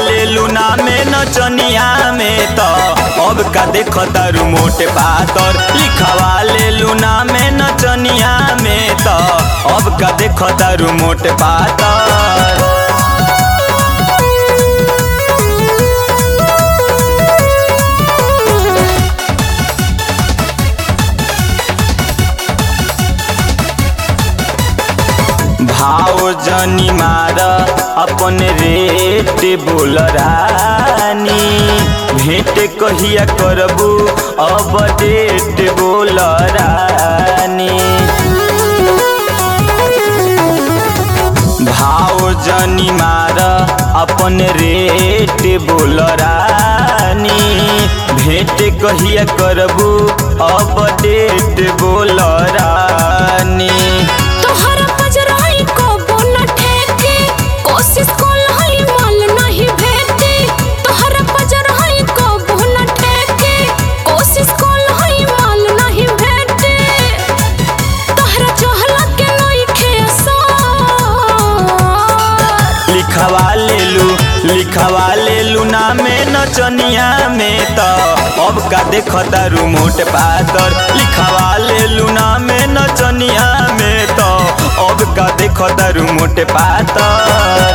ले लूना में नचनिया में तो अब का देख तारू मोटे पातर लिखवा ले लूना में नचनिया में तो अब का देख तारू मोटे पातर भाव जनी मार अपन रेट बोल रानी भेंट कहिया करबू अब डेट बोल रानी भाव जनी मार अपन रेट बोल रानी भेंट कहिया करबू अब डेट बोल रानी तोहरा पजराई कबो न ठेके कोशिश कोलाई माल नहीं भेटे तोहरा पजराई कबो न ठेके कोशिश कोलाई माल नहीं भेटे तोहरा चहला के नहीं खेसार लिखवा ले लू लिखवा ले लू ना में नचनिया में तो अब का देख तारू मोट पातर लिखवा ले लू ना में नचनिया में तो अब का देख तारू मोट पातर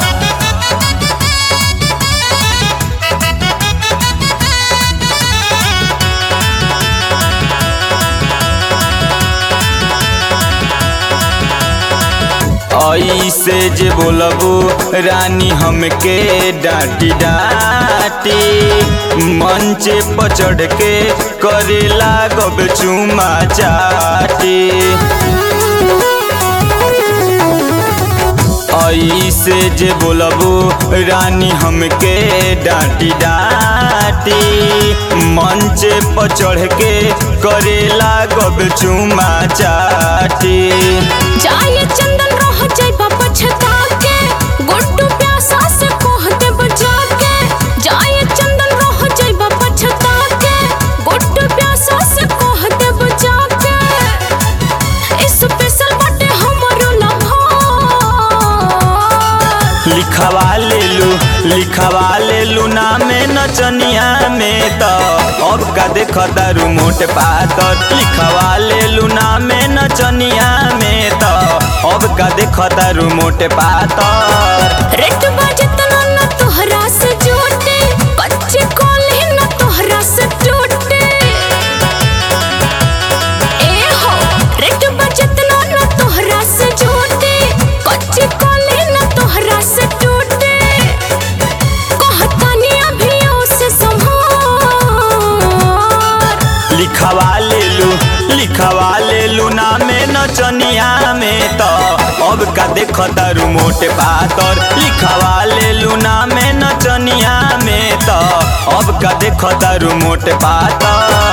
ऐसे जे बोलबू रानी हमके डांटी डांटी मंचे पर चढ़ के करे लागब चुमा चाटी ऐसे जे बोलबू रानी हमके डांटी डांटी मंचे पर चढ़ के करे लागब चुमा चाटी जाए चंदन रह जाइबा पछता के गुड्डू प्यासा से कह दे बजा के जाए चंदन रह जाइबा पछता के गुड्डू प्यासा से कह दे बजा के स्पेशल बाटे हमरो लम्हा लिखवा ले लू लिखवा ले लू ना में नचनिया में तो अब का देख तारू मोट पातर लिखवा ले लू ना में नचनिया में तो अब का देख तारू मोट पातर रेट बजतना न तोहरा से जोटे कच्चे कोले न तोहरा से टूटे ए हो रेट बजतना न तोहरा से जोटे कच्चे कोले न तोहरा से टूटे कहतानी अभी से संभार लिखवा ले लू लिखवा ले लू ना में नचनिया में तो अब का देख तारू मोट पातर लिखवा ले लू ना में नचनिया में तो अब का देख तारू मोट पातर